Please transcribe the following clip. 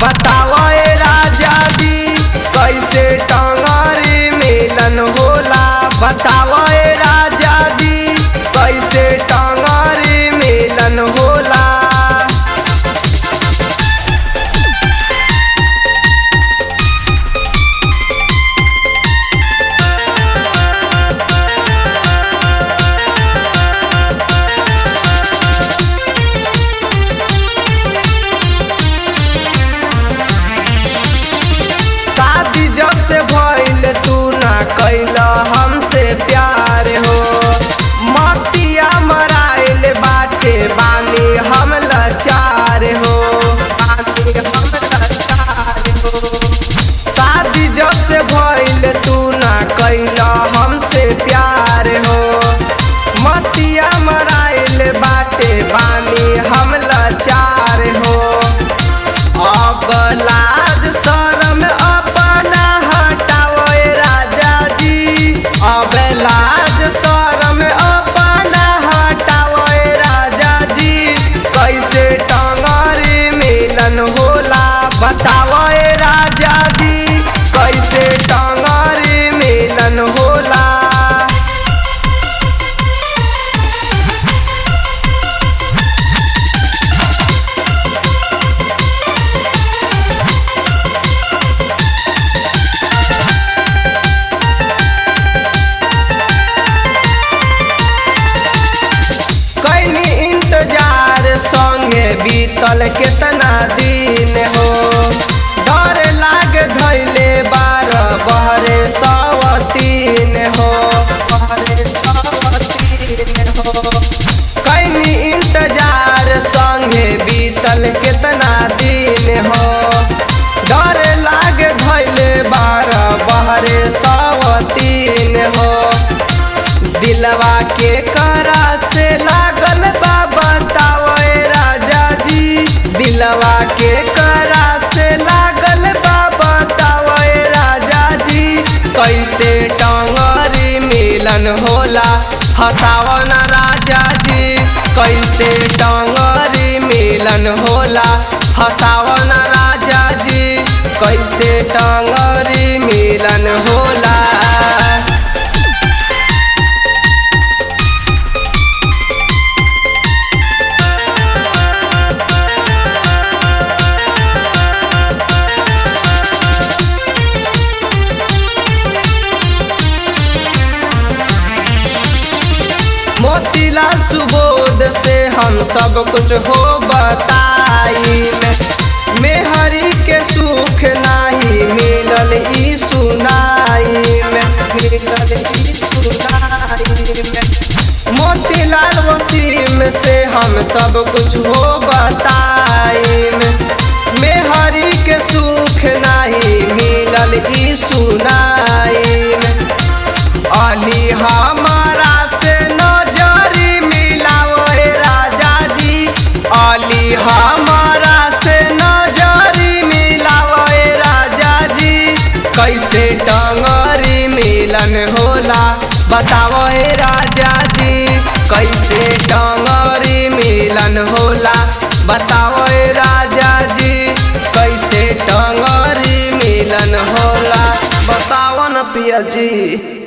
बताओ ए राजा जी कैसे टंगरी मिलन होला बताओ ए राजा जी कैसे टंगरी मिलन होला शादी जब से भइल तू ना कैल हमसे प्यार हो मतिया मराइल बाटे बानी हम लाचार हो बानी हम लाचार हो शादी जब से भइल तू ना कैल हमसे प्यार हो मतिया मराइल बाटे बानी हम लाचार हो अब लाज शरम अपना हटाओ ए राजा जी अब लाज शरम अपना हटाओ ए राजा जी कैसे टंगरी मिलन होला बताओ ए राजा जी कैसे टंगरी मिलन होला कैनी इंतजार संगे बीतल केतना दिन हो डर लाग धैले बार बहरे सवतीन हो बहरे सवतीन हो कैनी इंतजार संगे बीतल केतना दिन हो डर लाग धैले बार बहरे सवतीन हो दिलवा के करा से लागल बा बताओ ए राजा जी दिलवा के करा से लागल बा बताओ ए राजा जी कैसे टंगरी मिलन होला फसाओ न राजा जी कैसे टंगरी मिलन होला फसाओ न राजा जी कैसे टंगरी मिलन होला मोतीलाल सुबोध से हम सब कुछ हो बताई मेहरी के सुख नाही मिलल ई सुनाई में मिलल ई सुनाई में मोतीलाल वसीम से हम सब कुछ हो बताई मेहरी के सुख नाही मिलल ई सुनाई में अली हमारा से नजरी मिलाओ ए राजा जी अली हमारा से नजरी मिलाओ ए राजा जी कैसे टंगरी मिलन होला बताओ ए राजा जी कैसे टंगरी मिलन होला बताओ ए राजा जी कैसे टंगरी मिलन होला बताओ न पिया जी